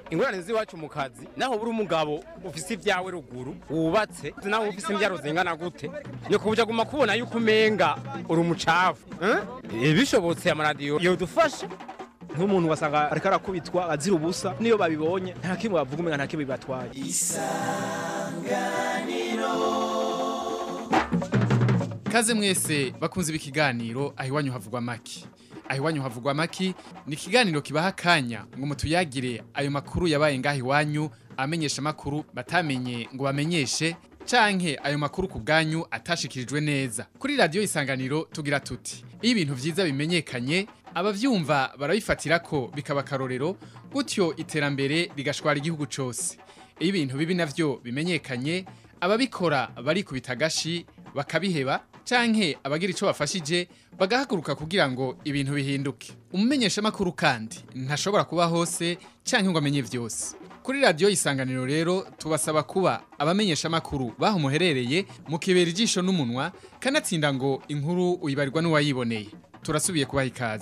ingorane z'iwacu mu kazi naho buri umugabo ufise ibyawe ruguru wubatse naho ufise imbyaro zingana gute ni kubuja guma kubona yuko umenga uri umucafu eh? bishobotse amaradiyo yodufasha nk'umuntu wasanga ariko arakubitwa azira ubusa niyo babibonye nta kimwe bavuga umenga nta kimwe bibatwaye Kaze mwese bakunze ibi kiganiro aho iwanyu havugwa maki. Aho iwanyu havugwa maki ni ikiganiro kibaha akanya ngo mutuyagire ayo makuru yabaye ngaho iwanyu amenyesha makuru batamenye ngo bamenyeshe canke ayo makuru ku bwanyu atashikirijwe neza. Kuri radio isanganiro tugira tuti iyo ibintu vyiza bimenyekanye abavyumva barabifatira ko bikaba akarorero gutyo iterambere rigashwara igihugu cose. Iyo ibintu bibi navyo bimenyekanye ababikora barikubita agashi bakabiheba canke abagira ico bafashije bagahaguruka kugira ngo ibintu bihinduke umumenyesha makuru kandi ntashobora kuba hose canke ngo amenye vyose kuri radio isanganiro rero tubasaba kuba abamenyesha makuru baho muherereye mukibera ijisho n'umunwa kanatsinda ngo inkuru uyibarirwa n'uwayiboneye turasubiye kubaha ikaze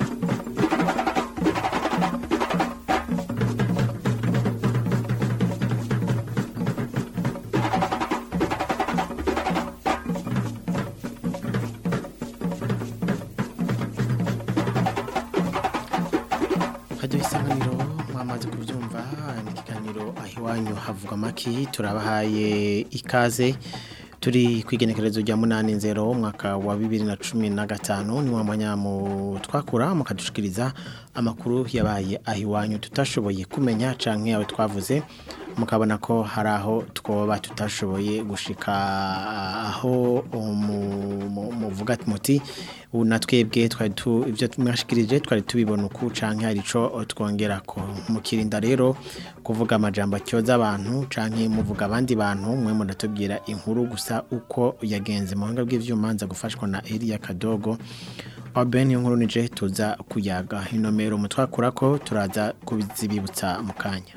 hajya isanganiro mwamaze kubyumva ni ikiganiro aho iwanyu havuga amaki turabahaye ikaze turi ku igenekerezo rya munani nzero umwaka wa bibiri na cumi na gatanu ni wa mwanya mu twakura mukadushikiriza amakuru yabaye aho iwanyu tutashoboye kumenya canke yawe twavuze mukabona ko hari aho twoba tutashoboye gushika aho mu- mu- muvuga muti ubu na twebwe twari tu ibyo mwashikirije twari tubibona uku canke hari ico twongera ko mukirinda rero kuvuga amajambo atyoza abantu canke muvuga abandi bantu mwe muratubwira inkuru gusa uko yagenze mu buhinga bw'ivyuma nza gufashwa na Elia Kadogo Oben inkuru nije tuza kuyaga inomero mutwakura ko turaza kubizibibutsa mu kanya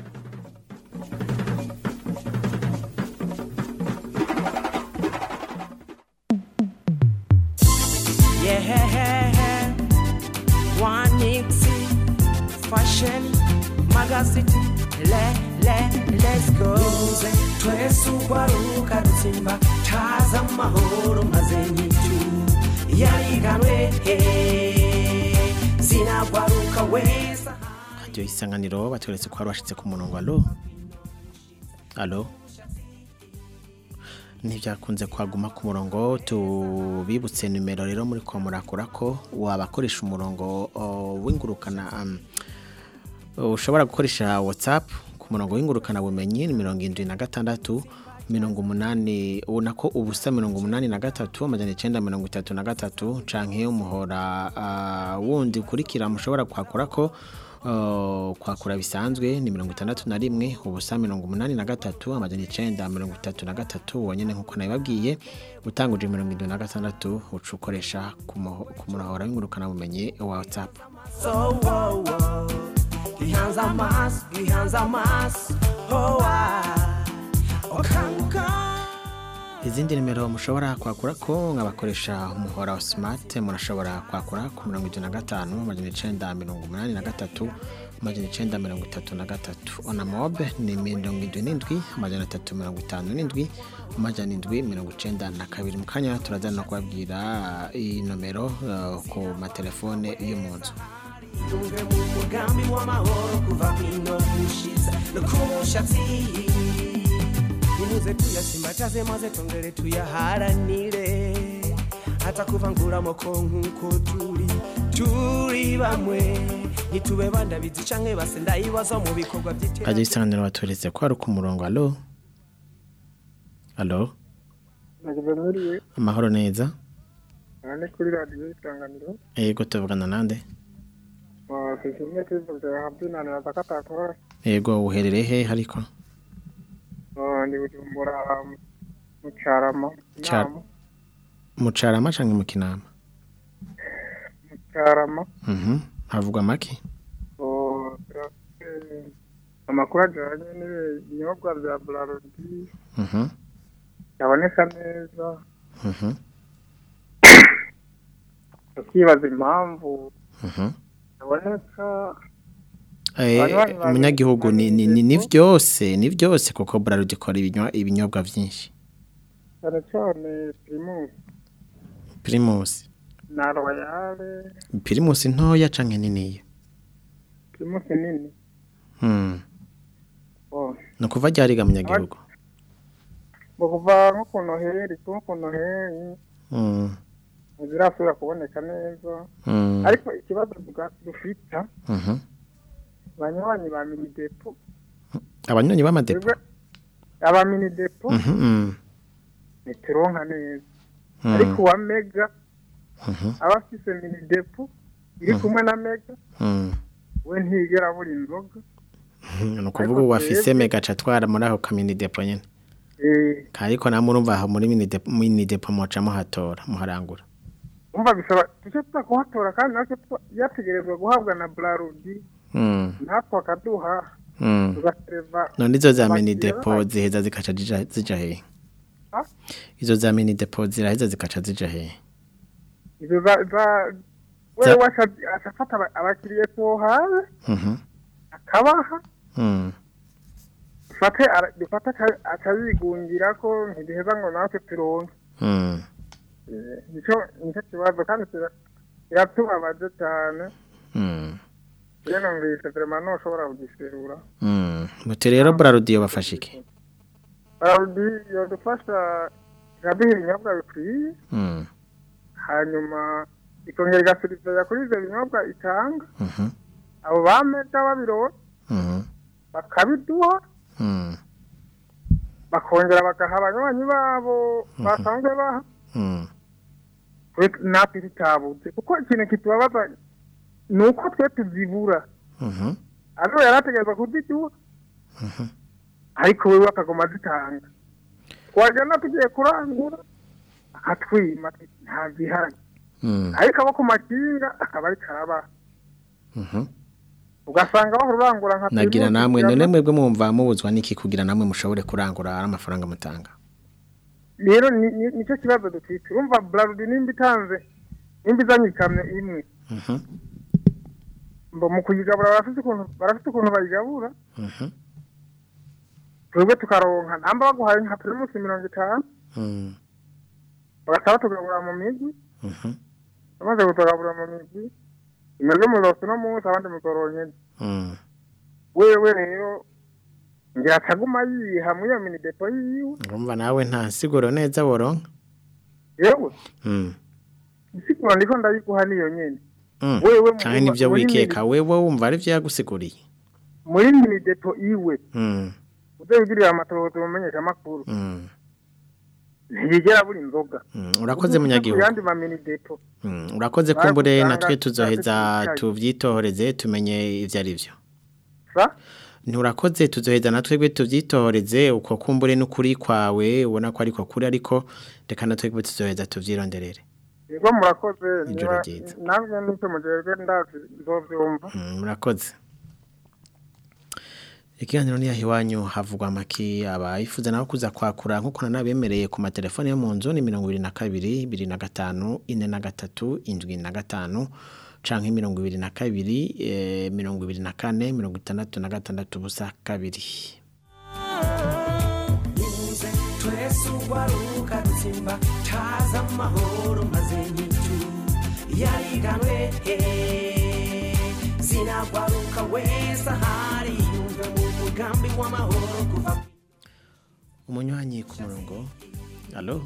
Yeah, one Nixie fashion magazine. Le, le, let's go. Nimuze twese ugwaruka rutsimba taza amahoro maze nyitu yariganwe he sinagwaruka wesa radio isanganiro batweretse ko hari washitse ku murongo alo alo ntibyakunze kwaguma ku murongo tubibutse nimero rero muri ko murakora ko wabakoresha umurongo o, w'ingurukana um, ushobora gukoresha whatsapp ku murongo w'ingurukana bumenyi ni mirongo indwi na gatandatu mirongo umunani ubona ko ubusa mirongo umunani na gatatu amajana icenda mirongo itatu na gatatu canke umuhora uh, wundi ukurikira mushobora kwakora ko uh, kwakura bisanzwe ni mirongo itandatu na rimwe ubusa mirongo umunani na gatatu amajana icenda mirongo itatu na gatatu wonyene nkuko nabibabwiye utanguje mirongo indwi na gatandatu uca ukoresha ku muho- ku muhora w'ingurukana bumenyi wa whatsapp so oh, oh. gihanze amaso gihanze amaso oh, ah. okanguka izindi nimero mushobora kwakura ko nkabakoresha umuhora wa smart murashobora kwakura ku mirongo itatu na gatanu amajana icenda mirongo umunani na gatatu amajana icenda mirongo itatu na gatatu onamobe ni mirongo indwi n'indwi amajana atatu mirongo itanu n'indwi amajana indwi mirongo icenda na kabiri mu kanya turaza no kubabwira iyi nomero uh, ku matelefone yo mu nzu Tunge mu mugambi w'amahoro kuva hino gushiza no ku mushatsi nimuze tuyasimbataze maze tongere tuyaharanire hata kuvanguramo ko nk'uko turi turi bamwe ntitube bandabizi canke base ndayibaza mu bikorwa kajya by'iterambere isanganiro batweretse ko hari ku murongo alo alo nagize nkuriye amahoro neza nane kuri radiyo isanganiro yego tuvugana nande sishimye kwivuze habyinanira zakatakora yego uherereye he ariko ndi bujumbura mu cyarama Ca- inama mu carama canke mu kinama mu cyarama mhm havugwa make Oh, turafite amakuru ajyanye n'ibinyobwa bya burarudi mhm yaboneka neza mhm tukibaza impamvu mhm yaboneka Eh, Abanywanyi ba umunyagihugu ni ni ni- ni vyose ni vyose kuko Bralud ikora ibinywa- ibinyobwa vyinshi cyane cyane pirimusi Primus na royale Primus ntoya canke niniya pirimusi nini hmm oh. no kuva ryariga munyagihugu ngo kuva nko ku noheri kuko ku noheri hmm ntizirasubira kuboneka neza hmm ariko ikibazo tuga- dufita mhm banywanyi ba minidepo abanyonyi b'amadepo twebwe aba minidepo mhm mhm ntituronka neza Hmm. ariko uwa mega Mhm. aba afise minidepo iri kumwe na mega hmm we ntigera abura inzoga ni ukuvuga ubu afise mega aca atwara muri ako kamini depo nyene Eh, ariko namwe urumva aho muri mini depo mini depo muca muhatora muharangura umva bisaba tuce tuza kuhatora kandi natwe twa- yategerezwa guhabwa na brarudi hmm natwe akaduha hmm tugasereva none izo za mini abakiriya depo bacu. ziheza zikaca zija zija hehe Ha? izo za mini depo ziraheza zikaca zija hehe izo za za Za- wewe aca- acafata aba- abakiriya tuhawe mhm akabaha hmm dufate ara- dufate aka- akabigungira ko ntibiheza ngo natwe turonke hmm Eh, nico nico kibazo kandi kira- kiratubabaje cyane hmm iyo numvise vraiment ntushobora kugiserura hmm muti rero Bralud yobafasha iki barudi yodufasha ikaduha ibinyobwa bikwiye hmm hanyuma ikongera igasubizanya kuri ibyo binyobwa itanga mhm abo bameda babirora mhm bakabiduha hmm bakongera bagaha abanywanyi babo basanzwe baha hmm twe- natwe tutabuze kuko ikintu kitubabaza ni uko twe tuzibura mhm ariko yarategereza kuziduha ariko wewe akagoma azitanga twajyana tugiye kurangura akatwima ati nta zihari hmm ariko abo ku makinga akaba ari karabaha mhm ugasanga aho urangura nka nagira Primus, namwe ijana. none mwebwe mumva mubuzwa niki kugira namwe mushobore kurangura ari amafaranga mutanga rero ni- ni- nicyo kibazo dufite urumva brarudi nimba itanze nimba izanye ikamyo imwe mhm mbo mu kuyigabura barafite ukuntu barafite ukuntu bayigabura mhm twebwe tukaronka namba baguhaye nka primusi mirongo itanu hmm bagahita batugabura mu migi mhm bamaze kutugabura mu migi imeze mu rosi no munsi abandi muzoronke hmm wewe rero ngira ataguma yiha muri iyo mini depo yiwe ngumva nawe nta siguro neza woronka yewe hmm isigura ndiko ndayiguha niyo nyene hmm Wewe mu- kandi nivyo muri wikeka wewe wumva ari vyo yagusiguriye muri mini depo iwe hmm uzabigirira amatohoza umumenyesha amakuru hmm ntiyigera buri inzoga hmm urakoze munyagihugu yandi ma mini depo hmm urakoze kumbure Bagusanga natwe tuzoheza tutari tuvyitoreze tumenye ivyo ari vyo sa nturakoze tuzoheza natwebwe tuvyitoreze uko kumbure n'ukuri kwawe ubona ko ariko kuri ariko reka natwebwe tuzoheza tuvyironderere yego murakoze Ijoro niba- ryiza. namwe n'icyo mugerwe ndazi nzovyumva Mm, murakoze ikiganiro ni iwanyu havugwa amaki abayifuza nabo kuza kwakura nk'uko nanabemereye ku matelefone yo mu nzu ni mirongo ibiri na kabiri bibiri na gatanu ine na gatatu indwi na gatanu canke mirongo ibiri na kabiri eh, mirongo ibiri na kane mirongo itandatu na gatandatu ubusa kabiri nimuze twese ugwaruka dutsimba taza amahoro maze nyitu yariganwe sinagwaruka wese ahari yumve mu mugambi w'amahoro kuva umunywanyi ku murongo alo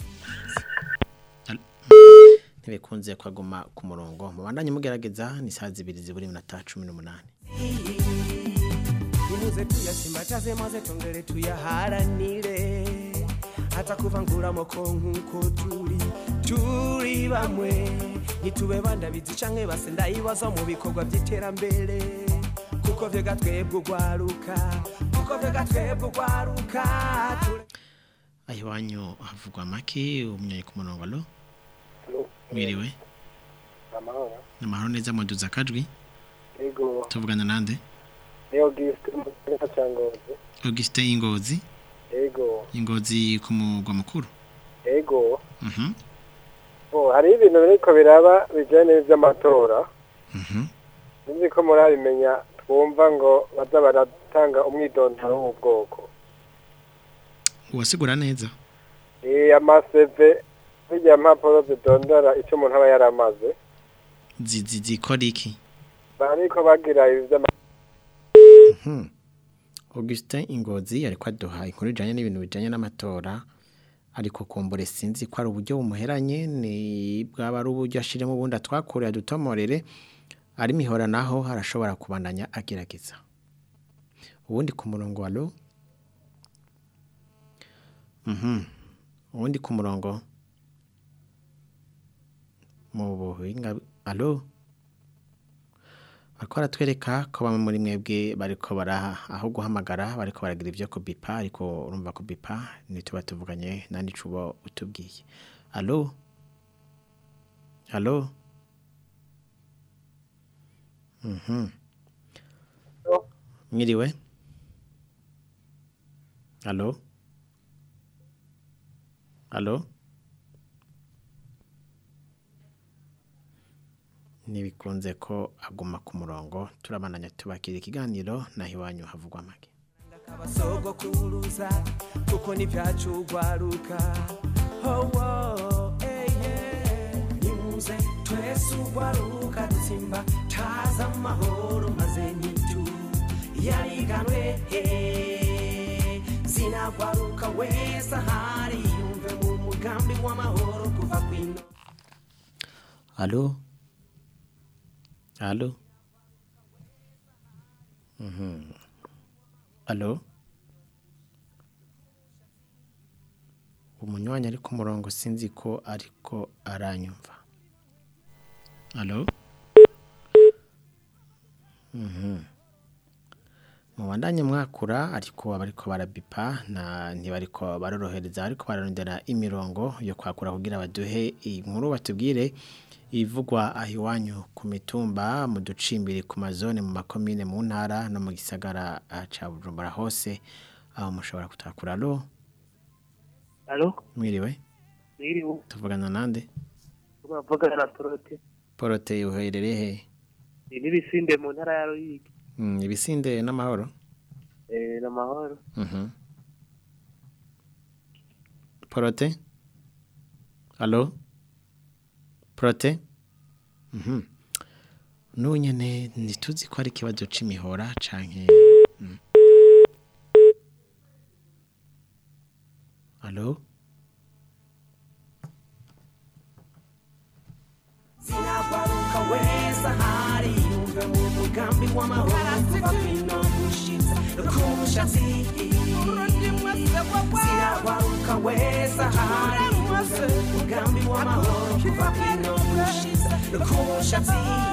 Alo? ntibikunze kwaguma ku murongo mubandanye mugerageza ni saa zibiri zibura iminota cumi n'umunani nimuze tuyasimbataze maze tongere tuyaharanire hata kuvanguramo ko nk'uko turi turi bamwe ntitube bandabizi canke base ndayibaza mu bikorwa by'iterambere kuko vyega twebwe ugwaruka kuko vyega twebwe ugwaruka ture- aho iwanyu havugwa amaki umunywanyi ku murongo alo mwiriwe amahoro ni amahoro neza muduza akajwi yego tuvugana nande niyo gisite mu gisagara cya ngozi augustin ingozi yego ingozi ku mugwa mukuru yego mhm oh hari ibintu biriko biraba bijyanye n'iby'amatora mhm sinzi ko murabimenya twumva ngo baza baratanga umwidondoro w'ubwoko uwasigura neza Eh, amaseve zijya mpapuro zidondora icyo umuntu aba yaramaze Zi- zi- zikora iki bariko bagira ibi vy'ama Mhm. Augustin Ingozi ariko aduha inkuru ijanye n'ibintu bijanye n'amatora ariko kumbure sinzi ko ari uburyo bumuheranye ni bwaba ari uburyo ashiremo ubundi atwakorera dutomorere ari mihora naho harashobora kubandanya agerageza ubundi ku murongo wa lo Mhm. ubundi ku murongo mu buhinga alo bariko baratwereka ko bamwe muri mwebwe bariko bara aho guhamagara bariko baragira ibyo kubipa ariko urumva kubipa ntituba tuvuganye nandi cubo utubwiye alo alo mhm mwiriwe alo alo ntibikunze ko aguma ku murongo turabananya tubakira ikiganiro naho iwanyu havugwa make abasogokuruza kuko ntibyacugwaruka howo eye nimuze twese ugwaruka dutsimba taza amahoro maze nitu yariganwe eh, zinagwaruka wese ahari yumve mu mugambi w'amahoro kuva kwino alo alo mhm alo umunywanyi ari ku murongo sinzi ko ariko aranyumva alo mhm mubandanye mwakura ariko abariko barabipa na ntibariko barorohereza ariko bararondera imirongo yo kwakura kugira baduhe inkuru batubwire ivugwa aho iwanyu ku mitumba mu ducimbiri ku mazone mu makomine mu ntara no mu gisagara ah, ca bujumbura hose aho mushobora kutakura alo Alo, mwiriwe mwiriwe, tuvugana nande tuvugana na Torote. porote uherereye he Ni n'ibisinde mu ntara ya Ruyigi. Mm, ibisinde n'amahoro Eh, n'amahoro. Mhm. Porote? Alo? Porote? Mhm. N'ubu nyene ntituzi ko ari ikibazo c'imihora canke mm. Alo? zinagwaruka wese ahari yumve mu mugambi w'amahoro kuva kwino gushitsa ku mushatsi zinagwaruka wese ahari yumve mu mugambi w'amahoro kuva kwino gushitsa ku mushatsi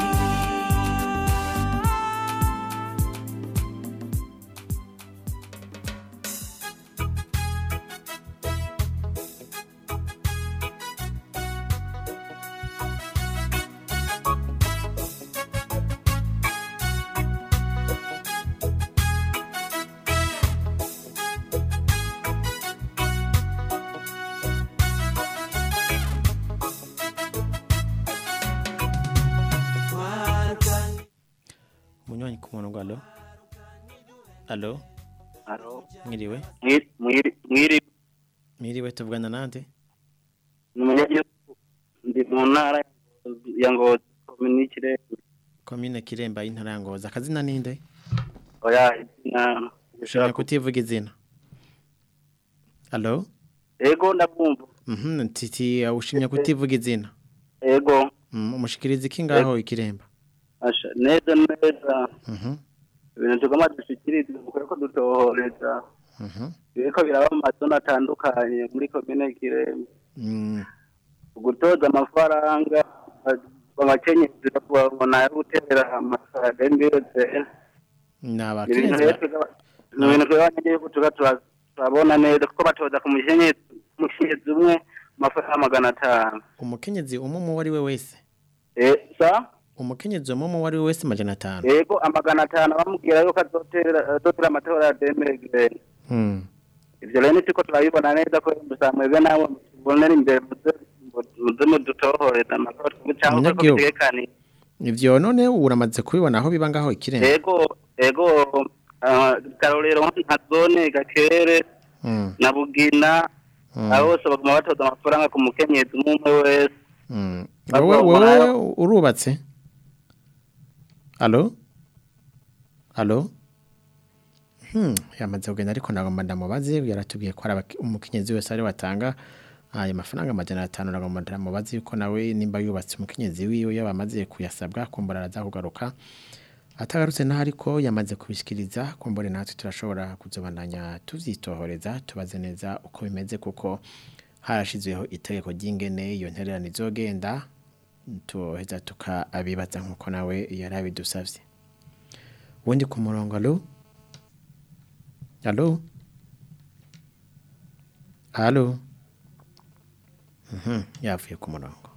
Munywanyi ku murongo alo? Alo? Alo. Mwiriwe? Mwiri, mwiri, mwiri, Mwiriwe tuvugana nande? ni umunyagihugu. Ndi mu ntara ya Ngozi, komini Kirembe. Komine Kiremba y'intara ya Ngozi. Akazina ninde? Oya, na Ushobora kutivuga izina. Alo? Ego ndabumva. Mhm, titi ushimye kutivuga izina. Ego, Mm, umushikiriza iki ngaho ikiremba. asha neza neza. Mhm. Ibintu tugomba dushikirize kuko ko dutohoreza. Mhm. Biriko biraba mu mazone atandukanye muri komine Kirembe. Mm. Gutoza amafaranga abakenyezi babona yo gutera amafaranga y'imbiyoze. Naba ibintu kirenze. rero twebwe- ni ibintu twebwe abanyagihugu tuba tura- turabona neza kuko batoza ku mukenyezi umukenyezi umwe amafaranga magana atanu Umukenyezi umwe mu wari we wese. Eh, sa Umukenyezi umwe mu wari we wese majana 5. yego amagana atanu bamubwira yuko azotera azotera amatora ya demegre Mm. ivyo rero nitiko turabibona neza ko gusa mwebwe nawe mubonera imbere muze muze mudutohoreza amatora cyangwa ko Umunyagihugu. bitekaniye ivyo none uramaze kubibona aho biba ngaho ikirenga ego ego ah, karorero nka zone gakere Mm, na bugina mm, abo bose baguma batoza amafaranga ku mukenyezi umwe umwe wese mm. Bavuga wowe ngo wowe nayo- urubatse alo alo Hmm, yamaze kugenda ariko nagomba ndamubaze yaratubwiye ko ari abaki- umukenyezi wese ari watanga ayo mafaranga amajana atanu nagomba ndamubaze yuko nawe nimba yubatse umukenyezi wiwe yaba amaze kuyasabwa kumbura araza kugaruka atagarutse naho ariko yamaze kubishikiriza kumbure natwe turashobora kuzobandanya tuvyitohoreza tubaze neza uko bimeze kuko harashizweho itegeko ry'ingene iyo ntererano izogenda tuheza tukabibaza nkuko nawe yari abidusavye wundi ku murongo alo alo alo Mhm, yavuye ku murongo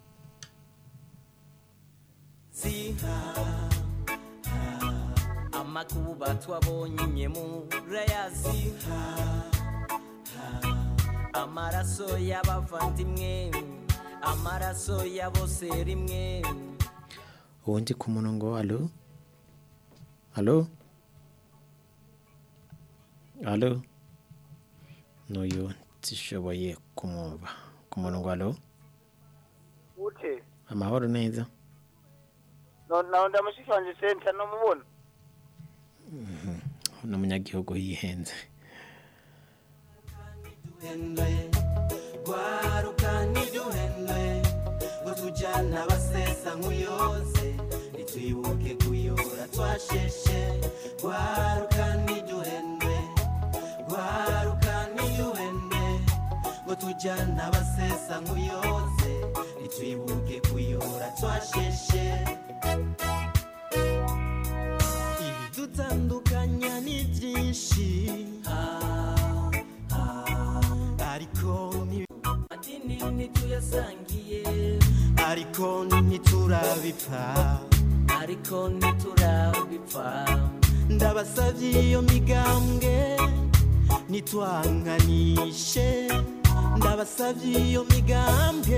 amakuba twabonye murayazi amaraso y'abavandimwe amaraso ya bose rimwe uwundi ku murongo alo alo alo n'uyu zishoboye kumwumva ku murongo alo ute amahoro neza nawe ndamushikanje senta nomubona n'umunyagihugu yihenze gwaruka ntiduhendwe ngo tujyana abasesa nk'uyoze ntitwibuke kuyora twasheshe gwaruka ntiduhendwe gwaruka ntiduhendwe ngo tujyana abasesa nk'uyoze ntitwibuke kuyora twasheshe ibidutandukanya ni byinshi ariko ni madini ntituyasangiye ariko ntiturabipfa ariko ntiturabipfa ndabasabye iyo migambwe nitwanganishe ndabasabye iyo migambwe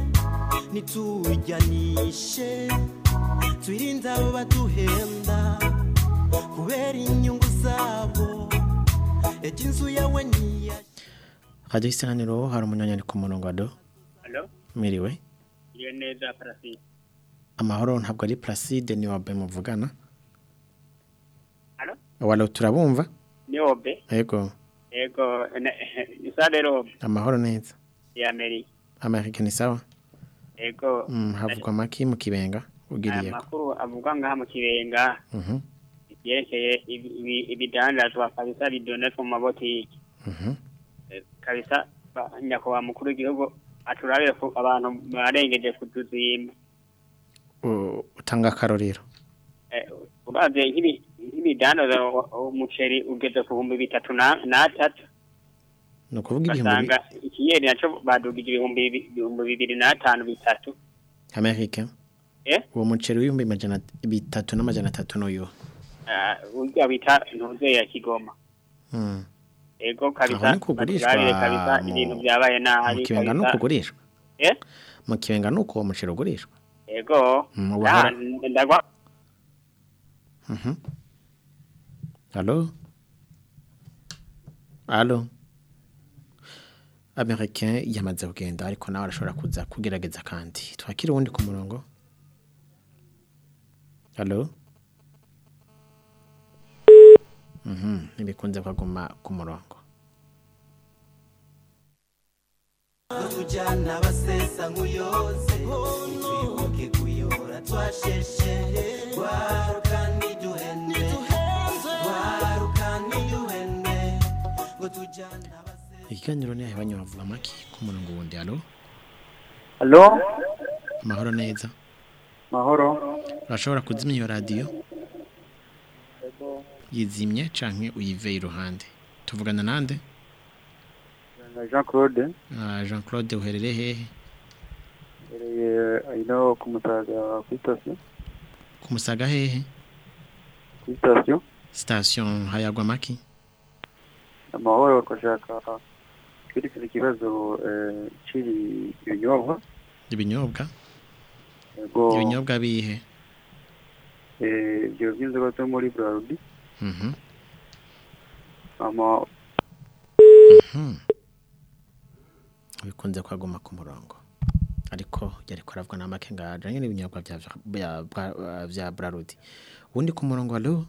nitujyanishe twirinde abo baduhenda kubera inyungu zabo ejo inzu yawe ntiya radio isanganiro hari umunyanya ari ku murongo ado Halo, mwiriwe iyo neza Parasite. amahoro ntabwo ari placide ni wabe muvugana Halo, walo turabumva ni Obe. yego Ego, isale Robe amahoro neza ya Amerika. amerika ni sawa Ego, mm, havugwa maki mu kibenga aya ugiriye ko makuru avugwa ngaha mu kibenga mhm yerekeye ibi- ibi- ibidandazwa kabisa bidonetwa mu mabotiki. mhm Eh, Kabisa ba- nyakubahwa mukuru w'igihugu aturabire ko abantu barengeje kutuzimba. U- utanga akarorero Eh, uravye nk'ibi- nk'ibidandaza u- umuceri ugeze ku bihumbi bitatu na- n'atatu. ni ukuvuga ibihumbi bi- basanga ikiyeri naco badugije ibihumbi bibi- ibihumbi bibiri n'atanu bitatu amerika eh uwo muceri w'ibihumbi majana bitatu n'amajana atatu n'uyu Ah, urya bita ntuze ya kigoma mm. ego aho kabisa ni kugurishwa baturabire kabisa mu- ibintu byabaye mu nabi kibenga ni kabisa ukugurishwa eh mu kibenga ni uko uwo muceri ugurishwa ego Mm, Ah, wahora- ndagwa Mhm. Allô Allô Americain yamaze kugenda ariko nawe arashobora kuza kugerageza kandi twakira uwundi ku murongo Allô Mhm nibikunze kwaguma ku murongo tujyana abasesa nk'uyoze ntitwibuke kuyora twasheshe gwaruka ntiduhende gwaruka ntiduhende ngo tujyana ikiganiro ni abanye bavuga amaki ku murongo wundi Allô Halo, amahoro neza mahoro. urashobora kuzimya iyo radiyo yizimye canke uyive iruhande tuvugana nande Na Jean Claude, Ah, Jean Claude uherereye hehe ereye ino ku Musaga kuri station, kumusaga hehe kuri station. station hayagwa maki Amahoro twashaka kwerekana ikibazo eh, ciri ibinyobwa. ibinyobwa Yego, ibinyobwa bihe eh, ibyo by'inzoga zo muri Braludi Mhm. ama Mhm. bikunze kwaguma ku murongo ariko yari aravuga na make ngaje nyine ibinyobwa bya bya bya- bya Braludi ubundi ku murongo alo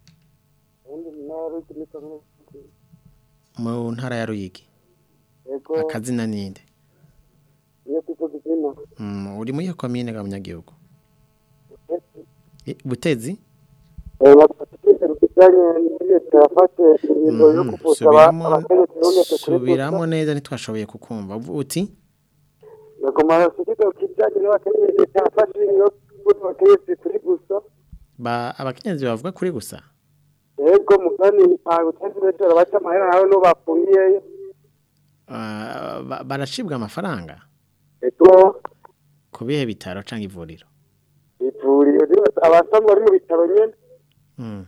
mu ntara ya Ruyigi Ego. akazina ninde iyo tuvuga izina Mm, uri muri iyo komine ga munyagihugu Eh, Butezi bijyanye n'leta yafashe ingingo yo Mhm, kuvuza subiramo abategetsi b'umwete kuri subiramo neza ntitwashoboye kukumva Uvu- uti yagomba kuvuga ku bijyanye n'abategetsi leta yafashe ingingo yo kuvuza abategetsi kuri gusa ba abakenyezi bavuga kuri gusa yego mugani ntabwo uteze neza baca amahera nawe n'uwo bafungiyeyo Ah, ba- baracibwa amafaranga ego ku bihe bitaro cyangwa ivuriro ivuriro abasanzwe bari mu bitaro nyine Mm.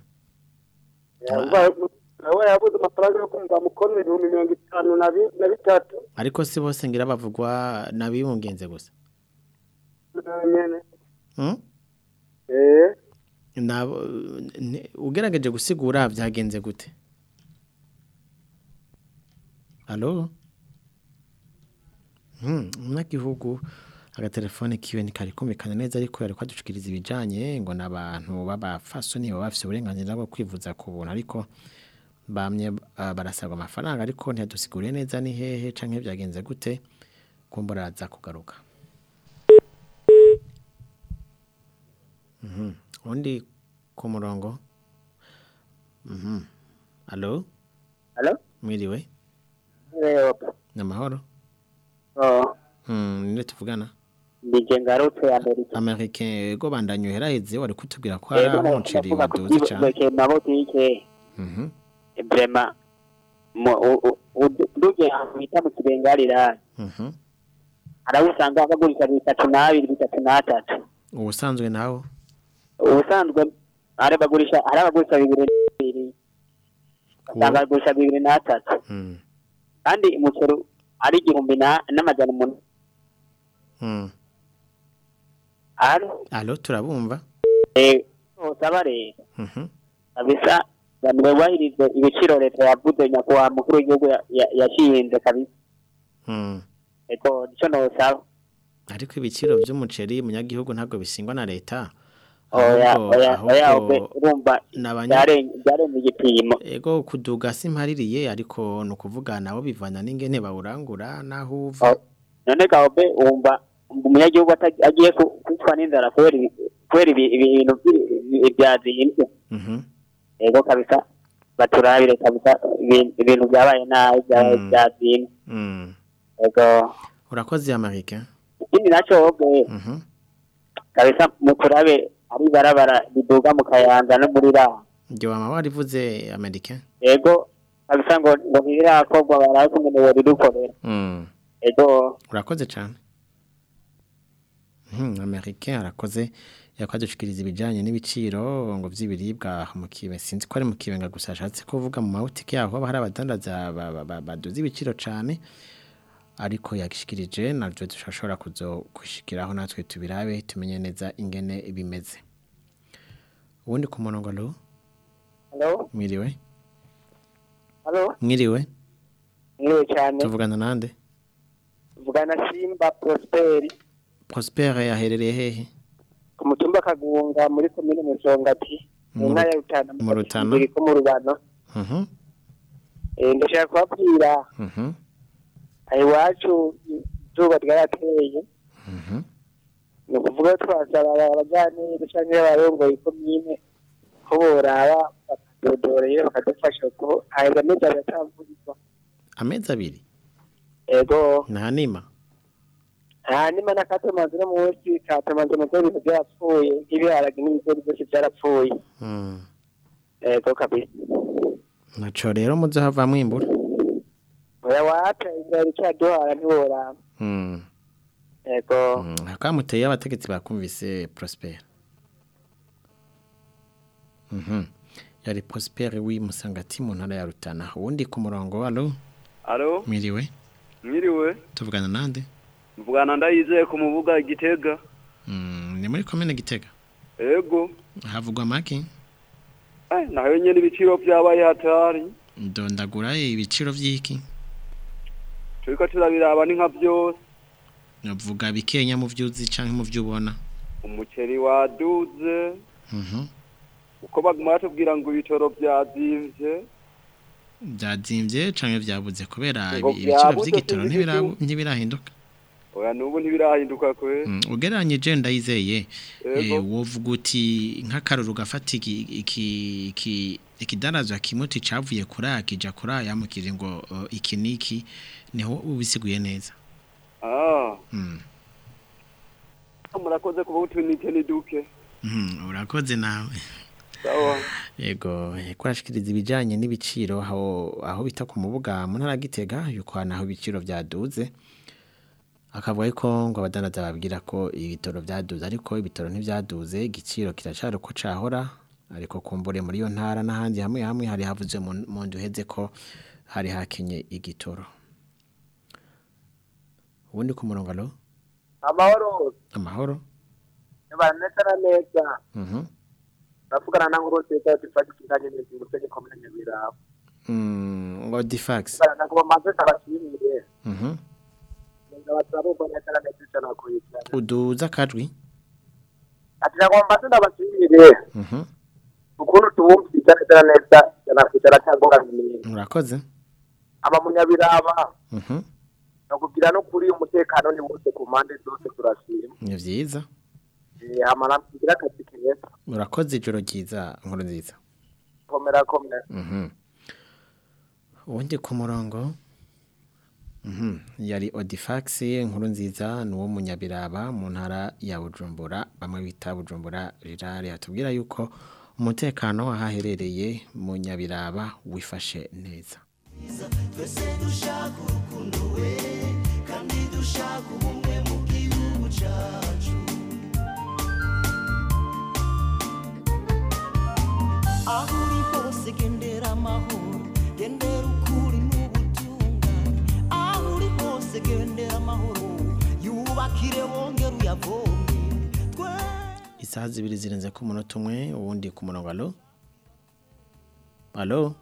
nawe yabuze amafaranga yo kumva mukono ibihumbi mirongo itanu na bi- na bitatu ariko si bose ngira bavugwa nabibungenze gusa nyene Mm? eh Nabo ne- ugerageje gusigura byagenze gute Allo Hmm, umunyagihugu agatelefone kiwe ntikari kumvikana neza ariko yari kwadushikiriza ibijanye ngo n'abantu b'abafasoni baba bafise uburenganzira bwo kwivuza ku buntu ariko bamye ah, barasabwa amafaranga ariko ntiyadusiguriye neza ni hehe canke byagenze gute kumbura aza kugaruka Mhm. Undi ku murongo. Mhm. Allo? Allo? Mwiriwe? Eh, Namahoro? oh, Hmm, ninde tuvugana? nije ngarutse Amerika. American ego bandanyuhera heze wari kutubwira ko ari Ego aho umuceri ndavuga waduze ku cyane. kibeke mabotike. Mhm. Vraiment mo nduje bita mu kibengarira. Mhm. Arawusanga akagurisha bitatu n'abiri bitatu n'atatu. Ubusanzwe nawo Ubusanzwe ari bagurisha ari abagurisha bibiri n'ibiri. Usanga bagurisha bibiri n'atatu. Mm. Kandi umuceri ari igihumbi na- n'amajana umunani. Mm. Alo? Allo turabumva? Eh, usaba rero. Mhm. kabisa bamubahirize ibiciro leta yavuze nyakubahwa mukuru w'igihugu ya- ya- yashinze kabisa Mm. eko nico nosaba Ariko ibiciro by'umuceri munyagihugu ntabwo bisingwa na leta. oya ahubwo- oya oya ahubwo ube- urumva nabanya byaren- byarenze igipimo Ego kuduga simpaririye ariko nukuvuga nabo bivana n'ingene bawurangura naho uva. none gaobe wumva umunyagihugu ata- agiye ku- kwicwa n'inzara kubera ibi- kubera ibi- ibi- ibintu by'i- byazimbye Mhm. ego kabisa baturabire kabisa ibintu- ibintu byabaye nabi byabaye Mm. byazimbye Mm. ego Urakoze Amerika. ikindi naco wowe Mhm. kabisa muturabe ari barabara riduga mu kayanza no muri raha Ndio mama warivuze Amerika. ego kabisa ngo ngo ntibirakorwa barazi ngo niwe ridukorera Mm. ego Urakoze cyane. Mhm, Amerika arakoze yakwadushikiriza ibijanye n'ibiciro ngo vy'ibiribwa mu kibe sinzi ko ari mu kibenga gusa ashatse kuvuga mu mabutike yaho haba hari abadandaza ba- ba- ba- baduza ibiciro cane ariko yakishikirije navyo dushobora kuzo kushikiraho natwe tubirabe tumenye neza ingene bimeze ubundi ku murongo alo halo mwiriwe halo mwiriwe mwiriwe cyane tuvugana nande vugana simba prosperi Prosper yaherereye hehe ku mutumba kagunga muri komine musongati mu Mu ntara ya Ru- rutana mu Rutana? iri ko mu rubano Mhm Eh, ndashaka kubabwira mhm aha iwacu izuba ryarateye mhm ni ukuvuga ko twasaba abajyanire cyangwa abarongoye ikomine ko boraba bakadodoreye bakadufasha ko haheza amezi abiri atamvurirwa amezi abiri ego nta nima hanyuma n'akatomanzi no munsi katomanzi mu ibintu byarapfuye nk'ibiharage n'ibigori byose byarapfuye Mm. ego kabisa naco rero muzohava mwimbura oya waca inzara icyaduhara ntiworaba Mm. ego Mm, akamuteye abategetsi bakumvise Prosper Mhm yari Prosper wi musangati mu ntara ya Rutana uwundi ku murongo alo Alo, mwiriwe mwiriwe. tuvugana nande Mvugana ndayizeye ku mubuga Gitega. Mm, ni muri komine Gitega ego havugwa make eh naho nyene ibiciro vyabaye hatari ndondagura ibiciro vy'iki turiko turabiraba ni nka vyose navuga bikenya mu vyuzi canke mu vyubona umuceri waduze mhm uko baguma batubwira ngo ibitoro vyazimvye byazimvye canke vyabuze kubera Ngo ibiciro vyabuze vy'igitoro sinzi ntibira- igihugu. ntibirahinduka oya nubu ntibirahinduka kwe Mm, ugereranyije ndayizeye Yego. eh, wovuga uti nk'akaruru gafata iki iki iki ikidanazwa kimuti cavuye kuri akija kuri ayamukije ngo uh, iki niki niho ubisiguye neza ah mm. murakoze kuba utunite ni duke Mhm, urakoze nawe sawa yego eh, kurashikiriza ibijanye n'ibiciro aho aho bita ku mubuga mu ntara ya Gitega yuko naho ibiciro vyaduze akavuga ko ngo abadandaza babwira ko ibitoro vyaduze ariko ibitoro ntivyaduze igiciro kiracari uko cahora ariko kumbure muri iyo ntara n'ahandi hamwe hamwe hari havuze mu mu ndwi iheze ko hari hakenye igitoro ubundi ku murongo alo amahoro amahoro niba neza na neza mhm ndavugana na nkuru nziza dufata ikinganye neza umusenyi komine nyabirabo mm ngo difax bana ngo bamaze tabashimire mhm ndabaturabumva neza na neza icyo nakurikirana uduza akajwi ati ngo bamaze ndabashimire mhm ukuntu tubumvise neza na neza yanakwicara cyangwa ngamini urakoze aba munyabiraba mhm nakubwira no kuri umutekano ni wose ku mpande zose turashima ni vyiza Eh, hama nakugira akazi keza urakoze ijoro ryiza nkuru nziza komera komera mhm ubundi ku murongo mhm yari odifax inkuru nziza ni uwo munyabiraba mu ntara ya bujumbura bamwe bita bujumbura rirare atubwira yuko umutekano ahaherereye mu nyabiraba wifashe neza twese dushaka urukundo we kandi dushaka ubumwe mu gihugu cyacu aho uri hose gendera amahoro gendera ukuri n'ubutungane aho uri hose gendera amahoro yubakire wongere uyavome isaha zibiri zirenze ku munota umwe uwundi ku murongo alo alo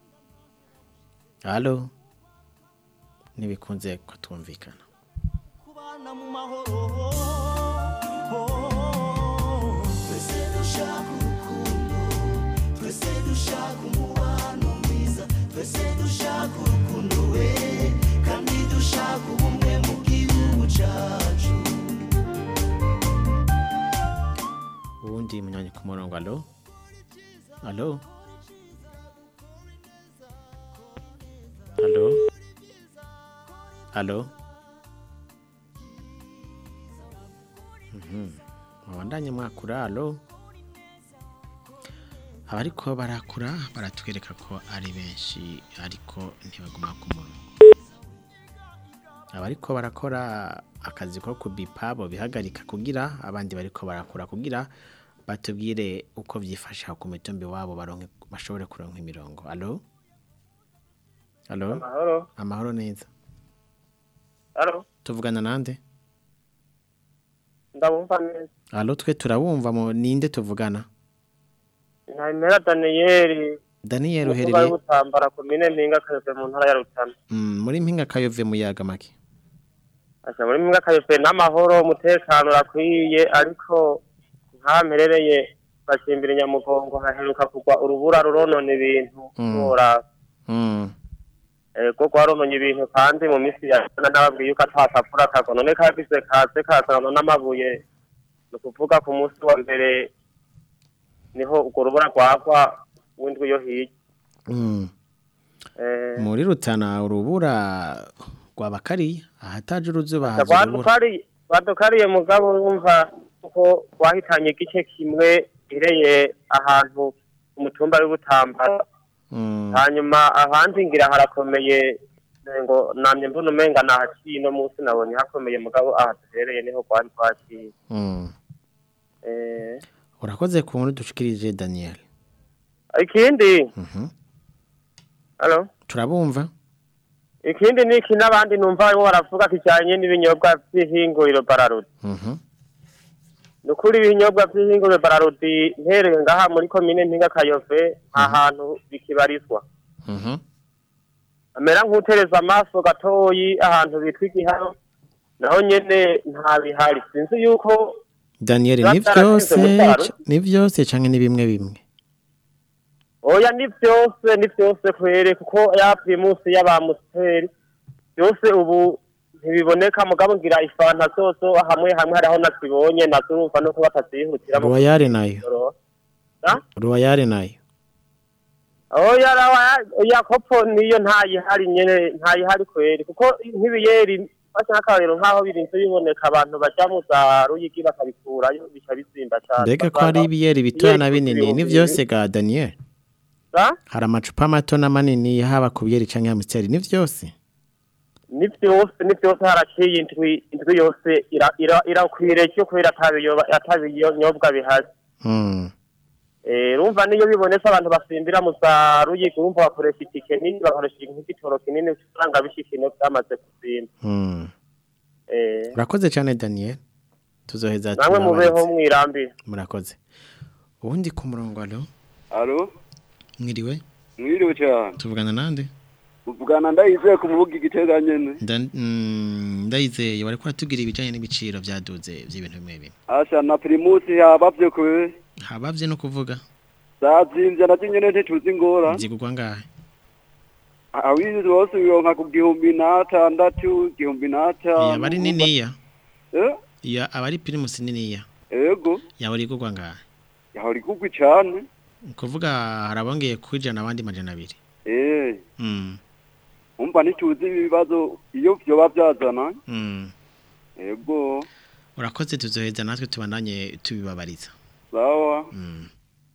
alo ntibikunze ko twumvikana kubana mu mahoro twese dushaka urukundo twese dushaka umubano mwiza twese dushaka urukundo we kandi dushaka ubumwe mu gihugu cyacu uwundi munyanya ku murongo alo alo alo alo Mhm. mubandanye mwakura alo abariko barakura baratwereka ko ari benshi ariko ntibaguma ku murongo abariko barakora akazi ko kubipa bo bihagarika kugira abandi bariko barakura kugira batubwire uko vyifasha ku mitumbi wabo baronke bashobore kuronka imirongo alo alo amahoro amahoro neza alo tuvugana nande ndabumva neza alo twe turabumva mu ninde tuvugana ntabimera daniyeli Daniel umuvuga uherereye w'ubutambara komine mpinga kayove mu ntara ya rutana mm, muri mpinga kayove muyaga make asa muri mpinga kayove n'amahoro umutekano urakwiye ariko nkahamperereye bakimbira nyamugongo haheruka kugwa urubura ruronona ibintu Mm. ntora mm. ego rwarononye ibintu kandi mu minsi ya none nababwiye yuko atasapfura kago none kagize kaze kazana n'amabuye ni ukuvuga ku munsi wa mbere niho urwo rubura rwagwa w'indwi yo hirya Mm. Eh, muri rutana urubura rwabakari ahataje uruzuba haza urubura badukariye badukariye mugabo wumva ko wahitanye igice kimwe ireye ahantu ku mutumba w'ubutambara Mm. hanyuma ahandi ngira harakomeye ngo namye mbona umenga nahaciye no munsi nabonye hakomeye mugabo aha duhereye niho rwari rwaciye Mm. Eh, urakoze ku nkuru dushikirije Daniel ikindi Mhm. halo turabumva ikindi ni iki n'abandi numva barimo baravuga kijyanye n'ibinyobwa by'ihinguriro bararudi Mhm. ni ukuri ibinyobwa by'ihinguriro bararudi mpereye ngaha muri komine mpinga kayove nta hantu bikibarizwa Mhm. amera nk'utereza amaso gatoyi ahantu bitwa igihano naho nyene nta bihari sinzi yuko Daniel Biba ni byaratinze byose gutwara. c- ni byose canke ni bimwe bimwe oya ni byose ni byose kwere kuko ya primusi y'abamusiteri byose ubu ntibiboneka mugabo ngira ifanta zozo hamwe hamwe hariho nazibonye nazo urumva nuko batazihutira mu Royale nayo kujoro. Ah? Royale nayo oya rawa ya kopo niyo ntayihari nyene ntayihari kweri kuko nk'ibiyeri basa nk'akarero nk'aho birinze biboneka abantu baja mu za ruyigi bakabikurayo bica bizimba cane mbega ko hari ibiyeri bitoya na binini ni byose ga Daniel Ah? hari amacupa mato na manini haba ku biyeri canke amusiteri ni byose ni byose ni byose haraciye indwi indwi yose ira- ira- irakwiriye cyo kubera atabiyoba- atabinyobwa bihari Mm. Eh, urumva niyo bibonetse abantu basimbira mu za ruyigi urumva bakoresha itike nini bakoresha nk'igitoro kinini usanga bishika ino byamaze kusimba Mm. Eh, urakoze cyane Daniel tuzoheza namwe mubeho tubabarize. mwirambire murakoze ubundi ku murongo alo alo mwiriwe mwiriwe cyane tuvugana nande uvugana ndayizeye ku mubuga igitega nyene Nda- mm, ndayizeye wari kuratubwira ibijanye n'ibiciro vyaduze vy'ibintu bimwe bimwe asha na primusi yabavye kwe habavye no kuvuga zazimvye navyo nyene ntituzi ingora zigurwa ngahe awizi wose wironka ku gihumbi n'atandatu igihumbi n'atanu yaba ari niniya Eh? ya aba ari primus niniya ego yaba ari igurwa ngahe yahora igugwi cane kuvuga harabongeye kwijana abandi majana abiri eh mm. umva ntituzi ibibazo iyo vyoba vyazana mm. ego urakoze tuzoheza natwe tubandanye tubibabariza sawa mm.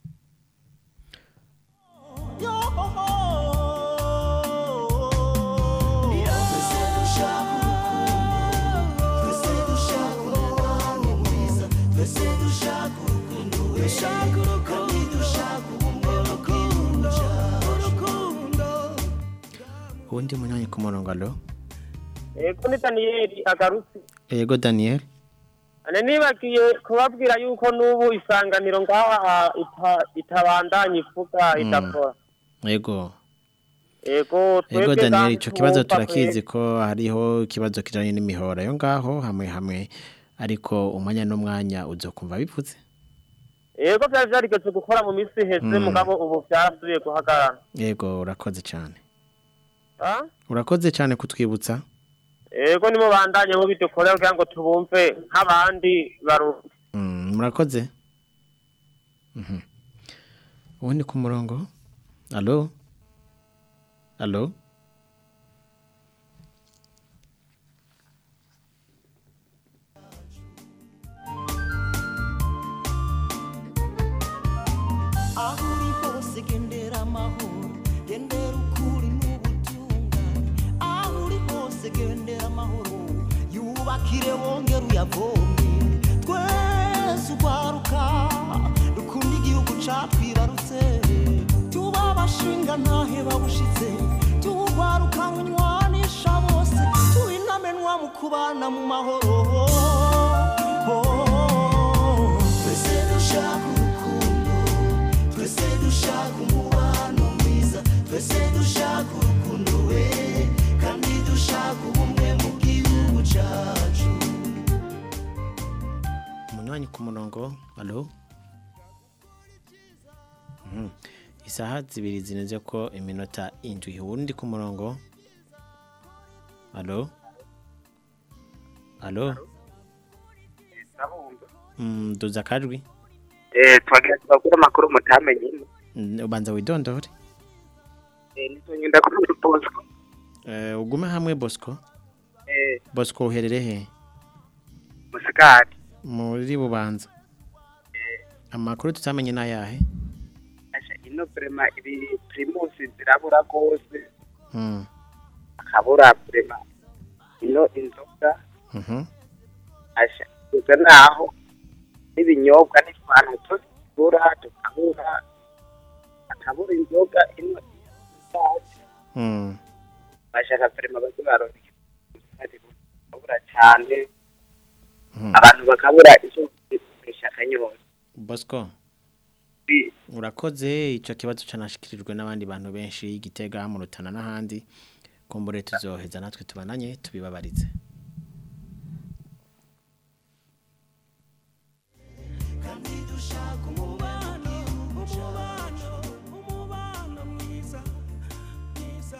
uwundi munywanyi ku murongo alo ego ni daniyeli agarutse yego Daniel ane nibagiye kubabwira yuko n'ubu isanganiro ngaha ita- itabandanya ivuga Mm. idakora yego ego Ego twebwe Daniel ngaha ico kibazo ntitwumva turakizi ko hariho ikibazo kijanye n'imihora yo ngaho hamwe hamwe ariko umwanya n'umwanya uzokumva bivuze ego vyari vyarigeze gukora mu misi iheze Mm. mugabo ubu vyarasubiye guhagarara yego urakoze cyane Ah? urakoze cyane kutwibutsa ego nimubandanye mubidukorera kugira ngo tubumve nk'abandi barundi Mm, murakoze Mhm. ubundi ku murongo alo alo aho uri hose gendera amahoro gendera ukuri n'ubutungane aho uri hose gendera amahoro yubakire wongere uyavome twese urwaruka dukunda igihugu catwibarutse tuba abashinga ntahe babushitse tuwurwaruka runywanisha bose tuinamenwa mu kubana mu mahoro twese dushaka urukundo twese dushaka umubano mwiza twese dushaka urukundo we kandi dushaka ubumwe mu gihugu cacu umunywanyi ku murongo alo Mhm. isaha zibiri zinoze ko iminota indwi ubundi ku murongo alo alo Mm, duza akajwi Eh, twagira tubagure amakuru mutamenye Mm, ubanza widondore Eh, nitonyenda kuri Bosco Eh, ugume hamwe bosco eh bosco uherere he musigati muri bubanza amakuru tutamenye n'ayahe asha ino prema ibi primus zirabura gose Mm, akabura prema ino inzoga mhm. asha kugeza naho n'ibinyobwa n'itwantu tuzigura tukabura akabura inzoga ino isazi Mm, bashaka prema baze baronka bakabura cyane mhm. abantu bakabura icyo gukoresha akanyota Bosco urakoze ico kibazo canashikirijwe n'abandi bantu benshi igitega mu rutana n'ahandi kumbure tuzoheza natwe tubananye tubibabarize kandi dushaka umubano umubano umubano mwiza mwiza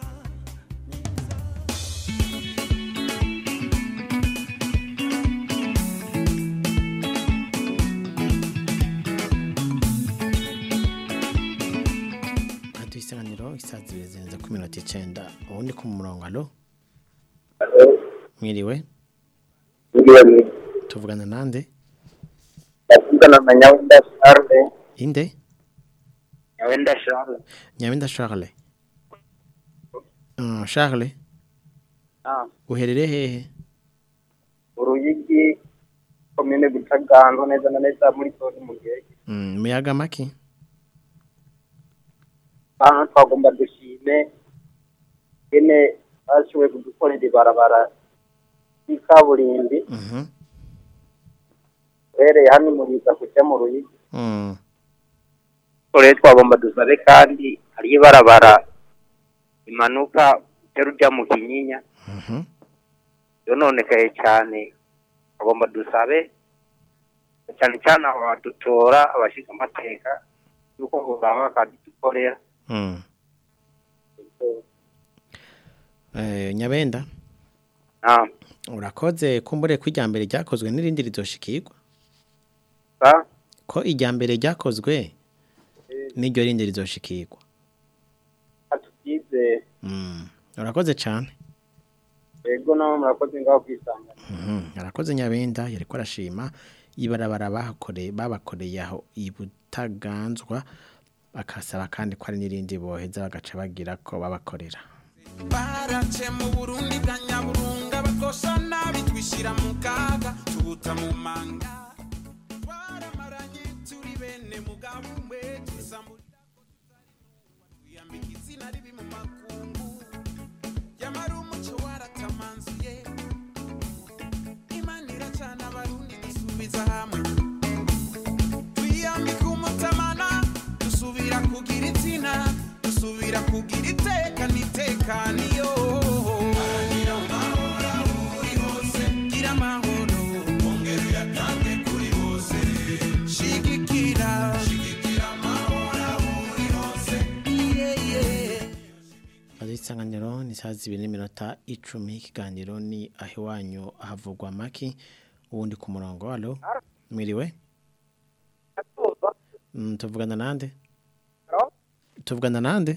Hatu isanganiro isazi zibiri zirenze ku minota icenda ubundi ku murongo alo mwiriwe tuvugana nande ndavugana na nyawenda charles inde nyawenda charles nyabinda Charles Mm, Charles ah uherereye hehe uruyigi komine gutaganzwa neza na neza muri zone mugege Mm, muyaga maki hano twagomba dushime ene bashoboye kudukorera ibarabara y'ikaburimbi Mhm. uhereye hano muriza kujya mu ruyigi Mm. rero twagomba dusabe kandi hariyo ibarabara imanuka ujya rujya mu kinyinya Mhm. yononekaye cyane bagomba dusabe cyane cyane aho badutora abashinzwe amateka yuko baba bakadukorera Mm. Eh, nyabenda Ah. urakoze kumbure ko ijyambere ryakozwe n'irindi rizoshikirwa Ah. ko ijyambere ryakozwe n'iryo rindi rizoshikirwa atubyize Mm. urakoze cyane yego nawe murakoze ngaho kwisanga Mhm. arakoze nyabenda yariko arashima ibarabara bahakoreye babakoreye aho ibutaganzwa bakasaba kandi ko ari n'irindi boheza bagaca bagira ko babakorera barace mu burundi bwa nyaburunga bakosha nabi twishyira mu kaga tubuta mu manga twaramaranye turi bene mugabo umwe twisamburira ko twiyambika izina ribi mu makungu yamara umuco waratamanzuye imana iracana abarundi dusubiza hamwe twiyambika umutamana dusubira kugira izina dusubira kugira iteka n'itekaniyo gira amahoro aho uri hose gira amahoro ongera uyatange kuri bose shigikira shigikira amahoro aho uri hose yeah, yeah. Kazi isanganiro ni saa zibiri n'iminota icumi ikiganiro ni aho iwanyu havugwa maki ubundi ku murongo alo mwiriwe Mm, tuvugana nande tuvugana nande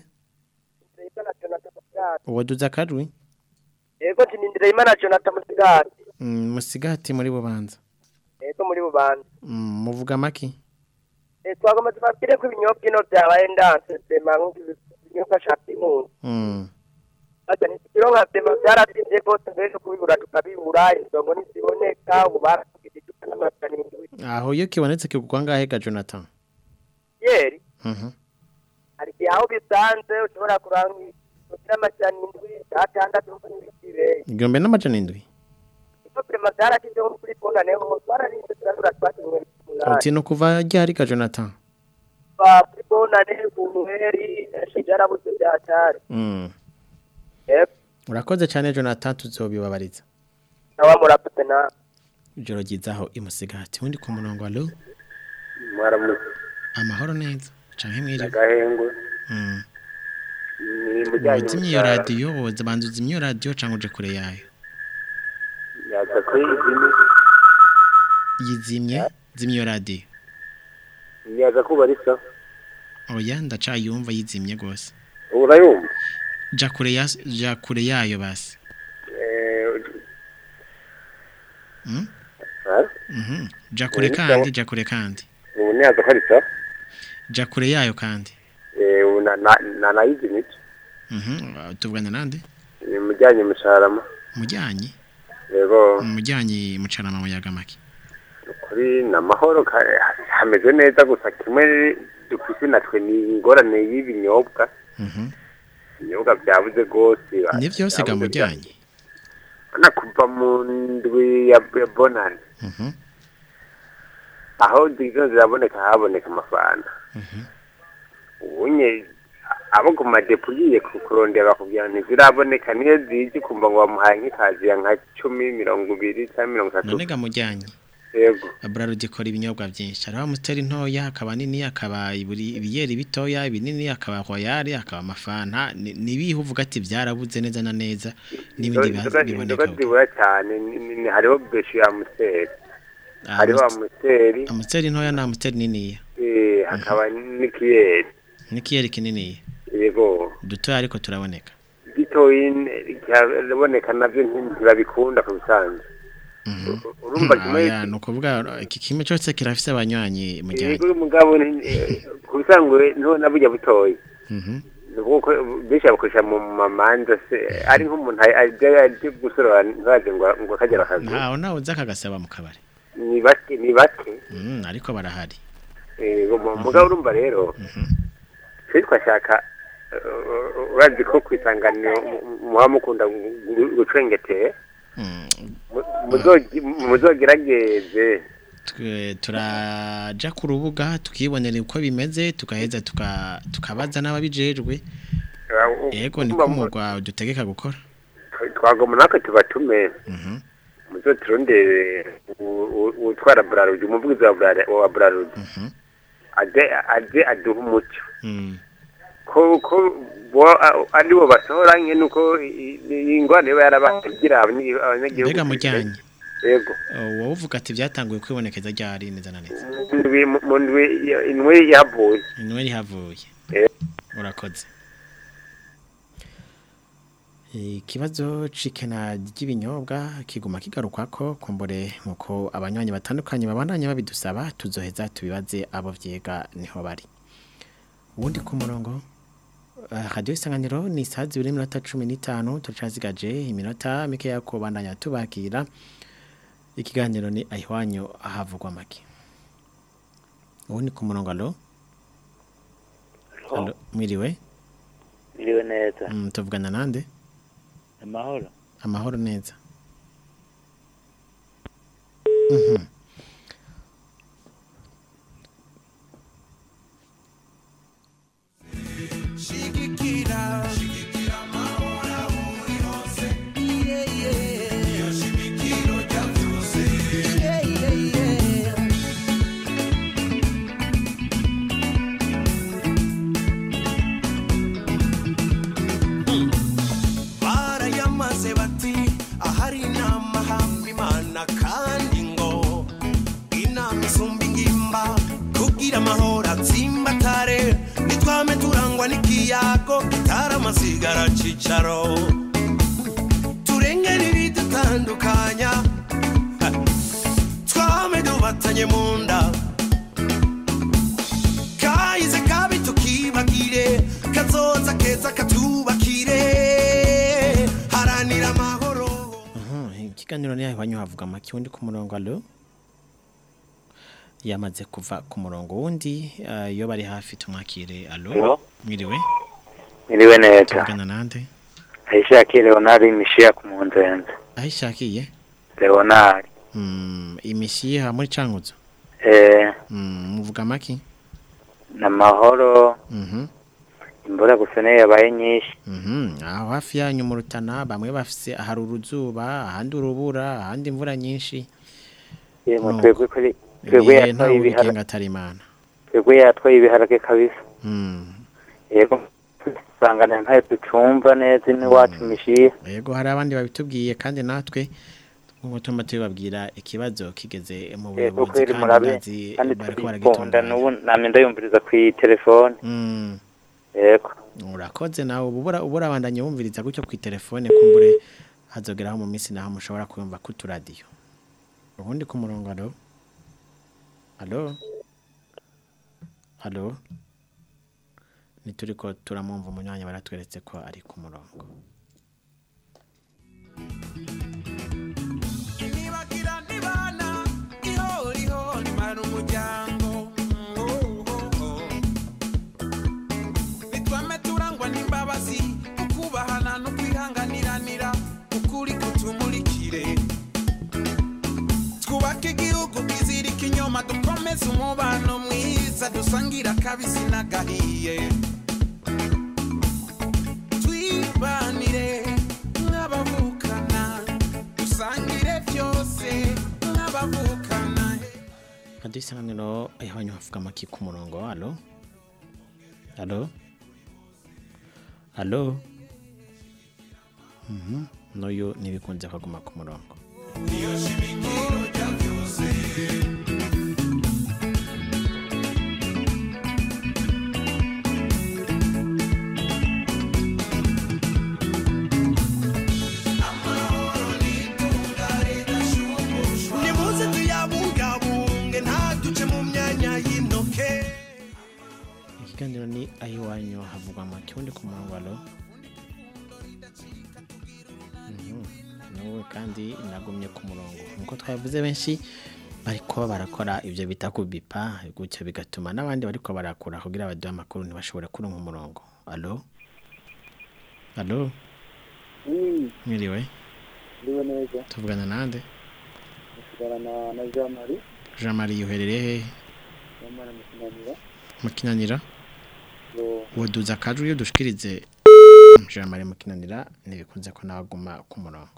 uwaduza akajwi yego tinindire imana jonathan musigati Mm, musigati muri bubanza yego muri bubanza Mm, muvuga maki Eh, twagomba tubabwire ko ibinyobwa ino byabaye ndanse sema nk'ibinyobwa cya primus Mm, ati ntitugire nka sema byaratinze rwose mbere no kubibura tukabibura inzongo ntiziboneka ubu baratubwira icupa n'amajana indwi aho iyo kibonetse kigurwa ngahe ga Jonathan yeri Mhm. hari igihe aho bisanze ushobora kuranga kugira amajana indwi atandatu n'ibikire igihumbi n'amajana indwi iko prema byarashyizeho kuri bonane ho twararinze turabura twakinywe uti ni ukuva ryari ga Jonathan ba kuri bonane ku nweri byarabuze byatari Mm. yep urakoze cyane Jonathan tuzobibabariza nawe murakoze na ijoro ryizaho imusigati undi ku murongo alo mwaramutse amahoro neza canke mwiriwe agahengwe Mm. ni mujyanye uzimye iyo radiyo woza banza uzimye iyo radiyo cyangwa uje kure yayo yaza kuri izindi yizimye zimye iyo radiyo yaza kuba risa oya ndacayumva yizimye rwose ubu urayumva ja kure ya ja kure yayo basi Eh, Mm? ah, Mhm. ja kure Ubu kandi sawa. ja kure kandi ubu ntiyaza ko risa ja kure yayo kandi Eh, ubu na- na- na nayizimye Mhm. Uh, tuvugana nande ni mujyanye mucarama mujyanye yego mujyanye mucarama muyaga make kuri ni amahoro ka- hameze neza gusa kimwe dufite natwe ni ingorane y'ibinyobwa Mhm. ibinyobwa byabuze rwose ni byose ga mujyanye na kuva mu ndwi ya ya bonani Mhm. aho zizo ziraboneka haboneka amafanta ubunye abo ku madepo ugiye ku- kurondera bakubwira ntiziraboneka niyo zije kumva ngo bamuhaye nk'ikazi ya nka cumi mirongo ibiri cyangwa mirongo itatu none ga mujyanye yego Braludi ikora ibinyobwa byinshi hariho amusiteri ntoya hakaba nini hakaba iburi- ibiyeri bitoya ibinini hakaba royale hakaba amafanta ni ni ibihe uvuga ati byarabuze neza na neza n'ibindi biha- inzoga biboneka inzoga zibura cyane ni- ni- ni- hariho beshi ya amusiteri hariho amusiteri amusiteri ntoya na amusiteri niniya eh, hakaba n'ikiyeri n'ikiyeri kininiya yego dutoya ariko turaboneka gitoyi kiraboneka nabyo ntibabikunda ku bisanzwe urumva kimwe Aya, ni ukuvuga iki kimwe cyose kirafise abanywanyi mujyanye yego umugabo ni- eh, ku bisanzwe niho naburya butoyi Mhm. ni ukuvuga ko benshi bakoresha mu mamanza se ari nk'umuntu ajya ajya gusorora ntibaze ngo ngo akagera akazi ntawe nawe uza akagasaba mu kabari ni bake ni bake Mm, ariko barahari Eh, mu- mugabo urumva rero twe twashaka eh, urazi ko ku isanganiro mu- mu- muba mukunda gu- gucengetera Mu- muzogi- muzogerageze Twe- turaja ku rubuga tukibonera uko bimeze tukaheza tuka- tukabaza n'ababijejwe yego niko umugwa dutegeka gukora twagoma natwe tubatume muzoturondere u- u- utwara burarudi umuvugizi wa Brara- wa burarudi aze aze aduhe umuco Mm. ko ko bo a- ari bo basohora nke nuko i- i- iyi ngwane iba yarabagira abanyi- abanyagihugu mbega mujyanye yego wowe uvuga ati byatanguye kwibonekeza ryari neza na neza mu ndwi mu ndwi indwi yavuye inwe rihavuye Eh. urakoze ikibazo c'ikena ry'ibinyobwa kiguma kigarukwa ko kumbure nkuko abanywanyi batandukanye babandanya babidusaba tuzoheza tubibaze abo vyega niho bari ubundi ku murongo uh, radio isanganiro ni saa zibiri n'iminota cumi n'itanu turacazigaje iminota mike yo kubandanya tubakira ikiganiro ni ahihwanyu ahavugwa make ubundi ku murongo alo alo mwiriwe Iriwe neza. mm, tuvugana nande Amahoro. amahoro neza Mhm. Shigikira Shigikira mahora uri hose Yeah yeah Iyo shimikiro rya byose Yeah yeah yeah barayamaze bati ahari inama hamba imana kandi ngo inama isumba ingimba kugira amahoro atsimbatare nitwame turangwa n'ikiyago gitara amasigara cicaro turengere ibidutandukanya ha, twame dubatanye mu nda kahize kabi tukibagire kazoza keza katubakire haranira amahoro Mhm, ikiganiro ni ahihwanyu havuga make undi ku murongo alo yamaze kuva ku murongo wundi uh, iyo bari hafi tumwakire alo Alo? mwiriwe Iriwe neza. tuvugana nande Aishakiye Leonard Mishiya ku Munzenze. ahishakiye Leonard. mm, imishiha muri cankuzo Eh, mm, muvuga make namahoro. Mhm. Imvura gusa niyo yabaye nyinshi. Mhm, aho hafi yanyu mu rutana bamwe bafise hari uruzuba ahandi urubura ahandi imvura nyinshi Yemwe Nuko. twebwe kuri twebwe ibihe ntawe yatwaye ubigenga ibiharage. atari imana Twebwe yatwaye ibiharage kabisa. Mm. Yego. Sangana ntayo ducumva neza iwacu Mishiya. yego hari abandi babitubwiye kandi natwe nk'uko tuma tubibabwira ikibazo kigeze mu Yego buyobozi kweri kandi murabe bazi kandi bariko turikunda baragitunganya n'ubu namye ndayumviriza ku telefone. Mm. Yego. urakoze nawe ubu ubura ubura abandanye wumviriza gutyo ku telefone kumbure hazogeraho mu minsi naho mushobora kuyumva ku turadiyo ubundi ku murongo alo alo alo nituriko turamwumva umunyanya baratweretse ko ari ku murongo Nibagira nibana ihoriho nimara umuryango nitwame turangwa n'imbabazi ukubahana no kwihanganiranira ukuri kutumurikire twubake igihugu kizirika inyoma ikinyoma dukomeze umubano mwiza dusangira akabisi n'agahiye twibanire nk'abavukana dusangire byose nk'abavukana radiyo isanganiro iwanyu havuga amaki ku murongo alo alo alo Mhm, n'uyu ntibikunze kuguma ku murongo nimuze tuyabungabunge ntaduce mu myanya y'intoke ikiganiro ni ayiwanyu havugwa amaki undi ku murongo alo Mhm, n'uwe kandi nagumye ku murongo nkuko twabivuze benshi bariko barakora ibyo bita kubipa gutyo bigatuma n'abandi bariko barakura kugira baduhe amakuru ntibashobore kuronka umurongo alo alo mwiriwe ndiwe neza tuvugana nande nsigarana na jean marie jean marie uherereye hehe yamara mu kinanira mu kinanira yo woduza akajwi iyo dushikirize jean marie mu kinanira ntibikunze ko nawe aguma ku murongo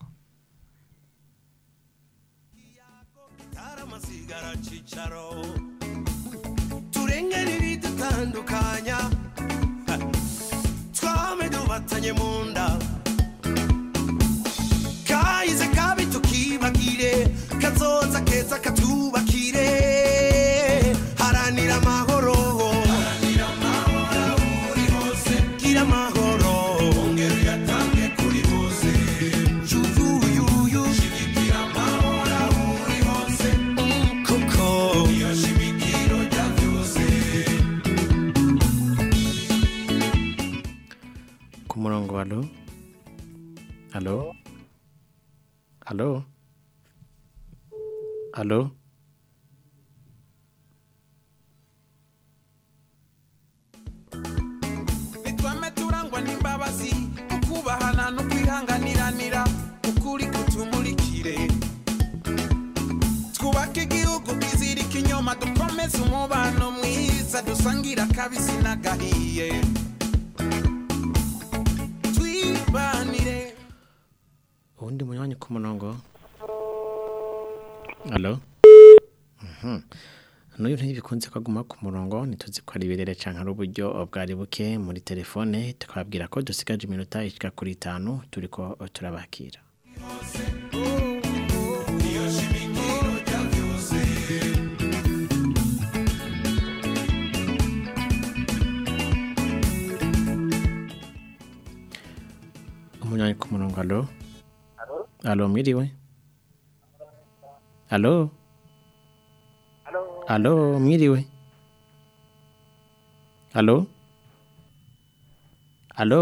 amasigara cicaro turengere ibidutandukanya Ha. twame dubatanye mu nda kahize kabi tukibagire kazoza keza katubakire haranira amahoro gira amahoro ongera uyatange kuri bose yuyuyuyu shigikira amahoro aho uri hose kuko iyo shimikiro rya byose ku murongo alo alo alo alo nitwame turangwa n'imbabazi ukubahana no kwihanganiranira ukuri kutumurikire twubake igihugu kizirika inyuma dukomeze umubano mwiza dusangira akabisi n'agahiye twibanire uwundi munywanyi ku murongo alo Mhm. n'uyu ntibikunze ko aguma ku murongo ntituzi ko ari ibirere canke ari uburyo bwari buke muri telefone tukababwira ko dusigaje iminota ishika kuri itanu turiko turabakira iyo shimikiro rya byose umunywanyi ku murongo alo alo mwiriwe alo alo mwiriwe alo alo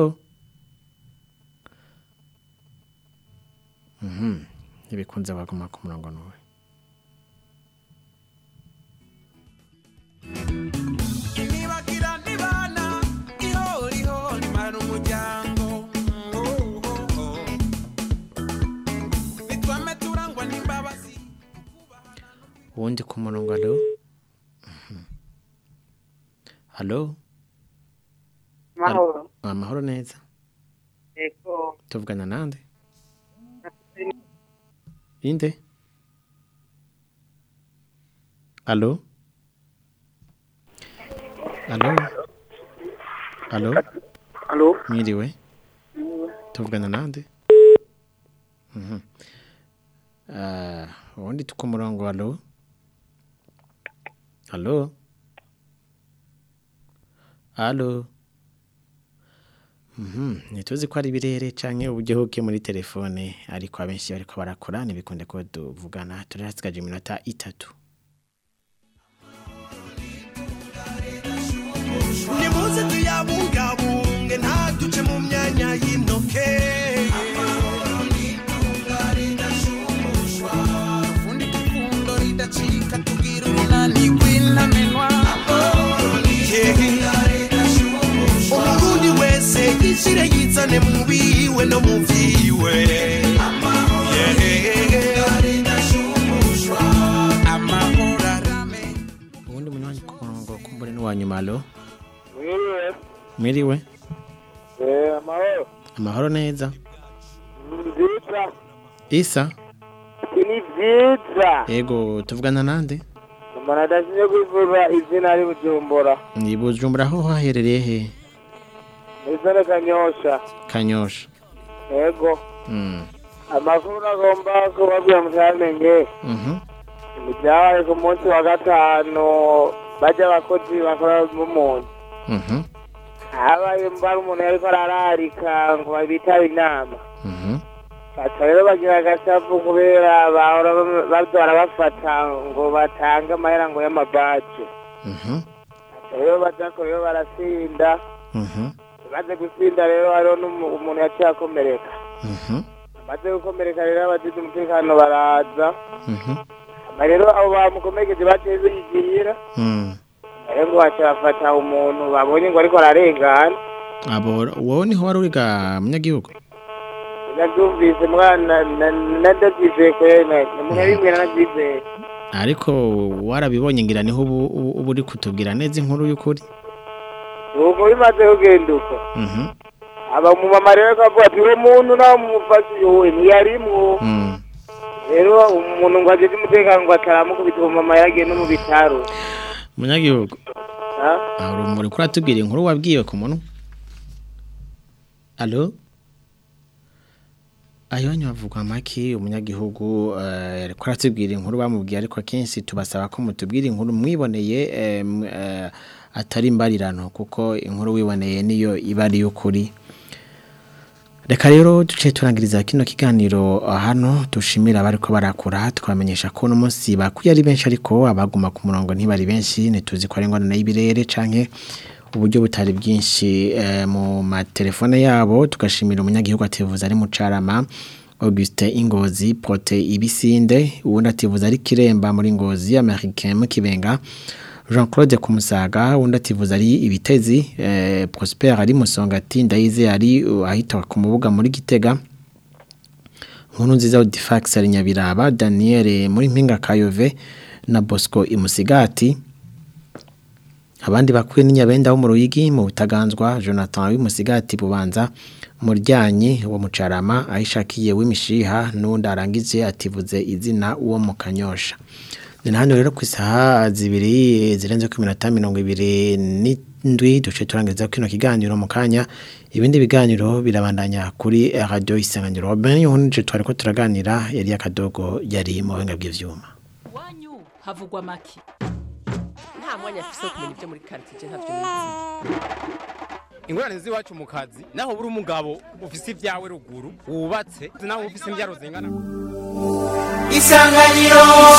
Mhm, ntibikunze baguma ku murongo n'uwe nibagira nibana ihoriho nimara umuryango Oh, oh, oh. nitwame turangwa n'imbabazi uwundi ku murongo alo Mhm. alo Mahoro. Al- amahoro neza Ego. tuvugana nande inde alo alo alo Alo. mwiriwe tuvugana nande Mhm. Ah, uwundi tu ku murongo alo alo alo Mhm, ntituzi ko ari ibirere canke uburyo buke muri telefone ariko abenshi bariko barakora ntibikunde ko tuvugana turasigaje iminota itatu nimuze tuyabungabunge ntaduce mu myanya y'intoke ufundi kufundo ridacika tugira urunani rw'intamenwa umurundi wese yishire yizane mu biwe no mu vyiwe amahoro arame wa nyuma alo Mwiriwe. mwiriwe Eh, amahoro. amahoro neza Nziza. isa Ni vyiza. yego tuvugana nande Umuntu adashimye kwivuza izina ari Bujumbura. ni bujumbura aho haherereye he Izina Kanyosha. kanyosha Yego. Mm. Amakuru agomba kubabwira mutamenye. Mhm. Ibyabaye ku munsi wa gatanu bajya abakozi bakora mu muntu. Mhm. Habaye mbara umuntu yariko arararika ngo babitabe inama. Mhm. Baca rero bagira agasavu kubera bahora bam- baza barabafata ngo batange amahera ngo y'amabaje. Mhm. Baca rero bajako rero barasinda. Mhm. Maze gusinda rero hariho n'umu- umuntu yaciye akomereka. Mhm. Maze gukomereka rero abagize umutekano baraza. Mhm. Hama rero abo bamukomekeje baciye bigira. Mm. Rero ngo baca bafata umuntu babonye ngo ariko ararengana. abo wowe niho wari uriga munyagihugu Nabyumvise mwana na- nadabyizeye kwene. Munyabimwe nanabyizeye. ariko warabibonye ngira niho ubu ubu- ubu uri kutubwira neza inkuru y'ukuri Ubu bimaze kugenda uko. Mhm. aba mu mama rero akavuga ati uwo muntu nawe mumufashe uwe ntiyarimwo Mm. rero umuntu ngo ajeje umutekano ngo ataramukubita uwo mama yagiye no mu bitaro munyagihugu Ha? aho urumuri kuri atubwira inkuru wabwiwe ku munwa alo ayo wanyu havugwa amaki umunyagihugu eh, ariko aratubwira inkuru bamubwiye ariko akenshi tubasaba ko mutubwira inkuru mwiboneye eh, m- eh, atari imbarirano kuko inkuru wiboneye niyo iba ari y'ukuri reka rero duce turangiriza kino kiganiro hano dushimira abari ko barakura twamenyesha ko uno munsi bakuye ari benshi ariko abaguma ku murongo ntibari benshi ntituzi ko ari ingorane y'ibirere canke uburyo butari bwinshi eh, mu matelefone yabo tugashimira umunyagihugu ativuza ari mu carama Auguste Ingozi Prote Ibisinde uwundi ativuza ari Kiremba muri Ngozi Americain mu Kibenga Jean Claude Kumusaga uwundi ativuza ari Ibitezi eh, Prosper ari Musongati Ndayize ari uh, ahita ku mubuga muri Gitega Nkuru nziza Odifax ari Nyabiraba Daniel muri Mpinga Kayove na Bosco Imusigati abandi bakuye n'inyabenda wo mu ruyigi mu butaganzwa Jonathan w'imusigati bubanza muryanyi wo mucarama ahishakiye w'imishiha n'undi arangije ativuze izina uwo mu kanyosha ni hano rero ku isaha zibiri zirenze ku minota mirongo ibiri n'indwi duce turangiriza kino kiganiro mu kanya ibindi biganiro birabandanya kuri radio isanganiro Robin yunje twari ko turaganira yari akadogo yari mu buhinga bw'ivyuma iwanyu havugwa make nta mwanya afise wo kumenya ibyo muri karitsiye ntavyo nizi ingorane z'iwacu mu kazi naho buri umugabo ufise ibyawe ruguru wubatse naho ufise imbyaro zingana Isanganiro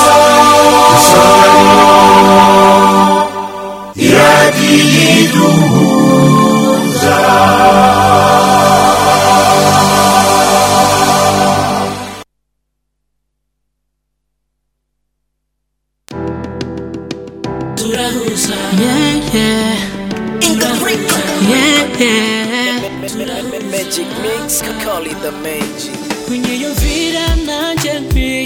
iradiyiduhuza Turahuza. Yeah, yeah. Yeah, yeah. Magic mix, call it the magic. Kwenye yo vida nanje nkwiye